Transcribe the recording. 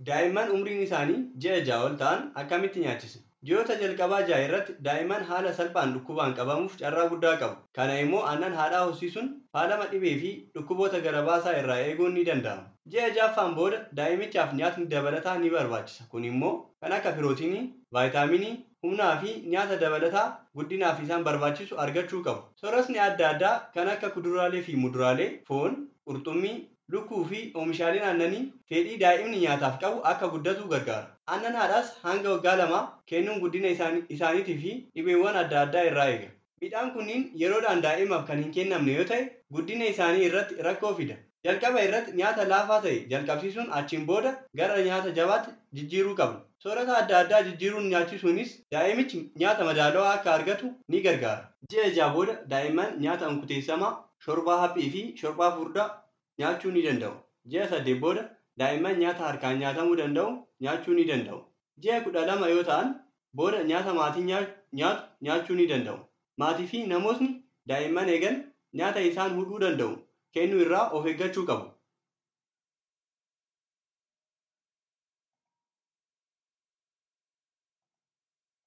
Daa'imman umriin isaanii ji'a ja'a ol ta'an akkamitti nyaachisna? Ji'oota jalqabaa ja'a irratti daa'imman haala salphaan dhukkubaan qabamuuf carraa guddaa qabu. Kana immoo aannan haadhaa hoosisuun faalama dhibee fi dhukkuboota garabaasaa irraa eeguun ni danda'ama. Ji'a ja'affaan booda daa'imichaaf nyaatni dabalataa ni barbaachisa. Kun immoo kan akka pirootinii, vaayitaaminii, humnaa fi nyaata dabalataa guddinaaf isaan barbaachisu argachuu qabu. Soorasni adda addaa kan akka kuduraalee fi muduraalee, foon, qurxummii, lukkuu fi oomishaaleen aannanii fedhii daa'imni nyaataaf qabu akka guddatu gargaara. Aannan haadhaas hanga waggaa lamaa kennuun guddina isaaniitii fi dhibeewwan adda addaa irraa eega. Midhaan kunniin yeroodhaan daa'imaaf kan hin kennamne yoo ta'e guddina isaanii irratti rakkoo fida. Jalqaba irratti nyaata laafaa ta'e jalqabsiisuun achiin booda gara nyaata jabaatti jijjiiruu qabna. Soorata adda addaa jijjiiruun nyaachisuunis daa'imichi nyaata madaalawaa akka argatu ni gargaara. Ji'a ja'a booda daa'imman nyaata onkuteessamaa, shorbaa haphii fi shorbaa furdaa nyaachuu ni danda'u. Ji'a saddeet booda daa'imman nyaata harkaan nyaatamuu danda'u nyaachuu ni danda'u. Ji'a kudha lama yoo ta'an booda nyaata maatiin nyaatu nyaachuu ni danda'u. Maatii fi namootni daa'imman eegan nyaata isaan hudhuu danda'u kennuu irraa of eeggachuu qabu.